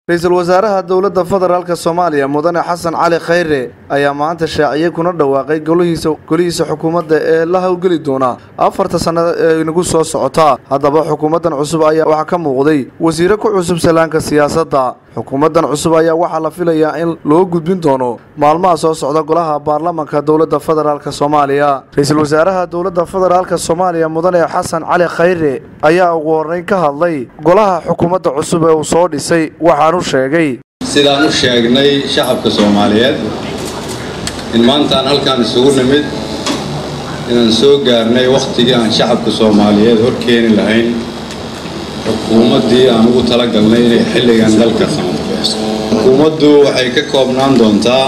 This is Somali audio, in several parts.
ra-iisul wasaaraha dowladda federaalk soomaaliya mudane xasan cali khayre ayaa maanta shaaciyey kuna dhawaaqay golihiisa golihiisa xukuumadda ee la howlgeli doona afarta sannada ee inagu soo socota haddaba xukuumaddan cusub ayaa waxaa ka muuqday wasiire ku cusub salaanka siyaasadda xukuumaddan cusub ayaa waxaa la filayaa in loo gudbin doono maalmaha soo socda golaha baarlamanka dowladda federaalk soomaaliya ra-iisul wasaaraha dowladda federaalk soomaaliya mudane xasan cali khayre ayaa ugu horreyn ka hadlay golaha xukuumadda cusub ee uu soo dhisay waxaanu sheegay sidaan u sheegnay shacabka soomaaliyeed in maantaan halkaan isugu nimid inaan soo gaarnay wakhtigii aan shacabka soomaaliyeed hor keeni lahayn xukuumaddii aan ugu talagalnay inay xilligan dalka qaanfeyso xukuumaddu waxay ka koobnaan doontaa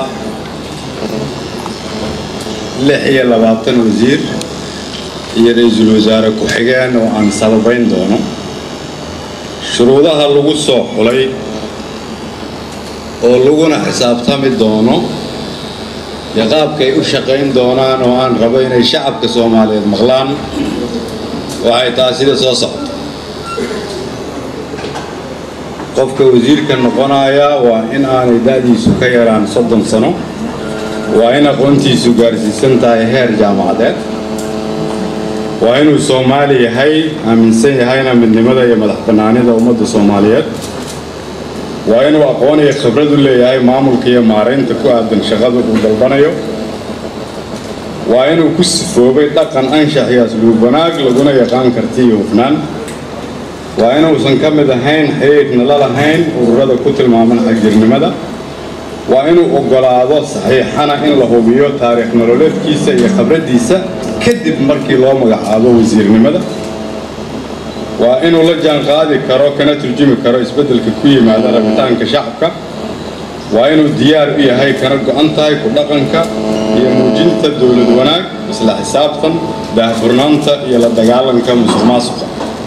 lix iyo labaatan wasiir iyo ra-iisul wasaare ku-xigeen oo aan sababayn doono shuruudaha lagu soo xulay oo laguna xisaabtami doono iyo qaabkay u shaqayn doonaan oo aan rabo inay shacabka soomaaliyeed maqlaan waxay tahay sida soo socota qofka wasiirka noqonaya waa in aanay da-diisu ka yaraan soddon sano waa in aqoontiisu gaarsiisan tahay heer jaamacadeed waa inuu soomaali yahay aaminsan yahayna midnimada iyo madax bannaanida ummadda soomaaliyeed waa inuu aqoon iyo khibrad u leeyahay maamulka iyo maaraynta ku aadan shaqada uu dalbanayo waa inuu ku sifoobay dhaqan anshax iyo asluub wanaag laguna yaqaan karti iyo hufnaan waa inuusan ka mid ahayn xiriirna la lahayn ururada ku tilmaaman xagjirnimada waa inuu oggolaado saxiixana in la hubiyo taariikh nololeedkiisa iyo khibraddiisa kadib markii loo magacaabo wasiirnimada waa inuu la jaanqaadi karo kana turjumi karo isbeddelka ku yimaada rabitaanka shacabka waa inuu diyaar u yahay kana go-an tahay ku dhaqanka iyo muujinta dowlad wanaag isla xisaabtan daahfurnaanta iyo la dagaalanka musuq maasuqa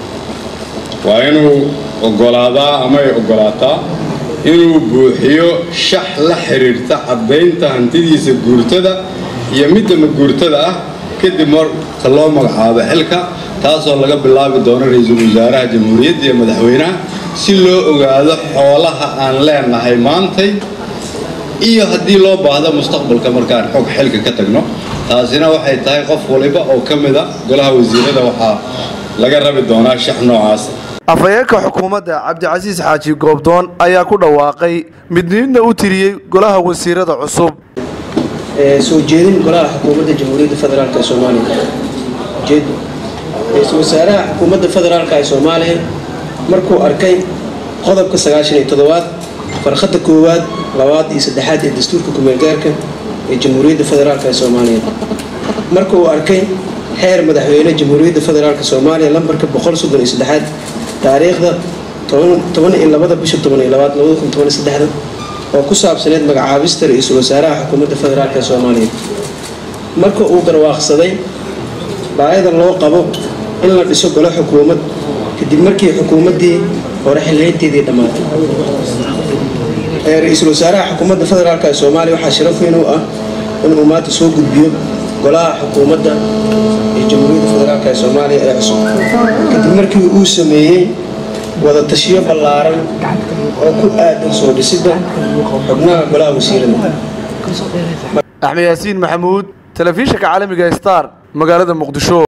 waa inuu oggolaadaa ama ay oggolaataa inuu buuxiyo shax la xidhiirta caddaynta hantidiisa guurtada iyo midda maguurtada ah kadib marka loo magacaabo xilka taasoo laga bilaabi doono ra-iisul wasaaraha jamhuuriyadda iyo madaxweynaha si loo ogaado xoolaha aan leenahay maantay iyo haddii loo baahdo mustaqbalka markaan xog xilka ka tagno taasina waxay tahay qof waliba oo ka mida golaha wasiirada waxaa laga rabi doonaa shax noocaas afhayeenka xukuumadda cabdicasiis xaaji goobdoon ayaa ku dhawaaqay midniidna u tiriyey golaha wasiirada cusub soo jeedin golaha xukuumadda jamhuuriyadda federaalk ee soomaaliya ujeedo ra-iisul wasaaraha xukuumadda federaalk ee soomaaliya markuu arkay qodobka sagaashan iyo toddobaad farkhadda koowaad labaad iyo saddexaad ee dastuurka kumeelgaarka ee jamhuuriyadda federaalk ee soomaaliya marka uu arkay xeer madaxweyne jamhuuriyadda federaalk soomaaliya lambarka boqol soddon iyo saddexaad taariikhda toban iyo labada bisha toban iyo labaad labada kun toban iyo saddexda oo ku saabsaneyd magacaabista ra-iisul wasaaraha xukuumadda federaalk ee soomaaliya marka uu garwaaqsaday baayada loo qabo in la dhiso golo xukuumad kadib markii xukuumaddii hore xilhaynteedii dhammaatay ra-iisul wasaaraha xukuumadda federaalk ee soomaaliya waxaa sharaf weyn u ah inuu maanta soo gudbiyo golaha xukuumadda ee jamhuuriyadda federaalk ee soomaaliya ee cusub kadib markii uu sameeyey wada tashiyo ballaaran oo ku aadan soo dhisidda xubnaha golaha wasiirada axmed yaasiin maxamuud telefishinka caalamiga star magaalada muqdisho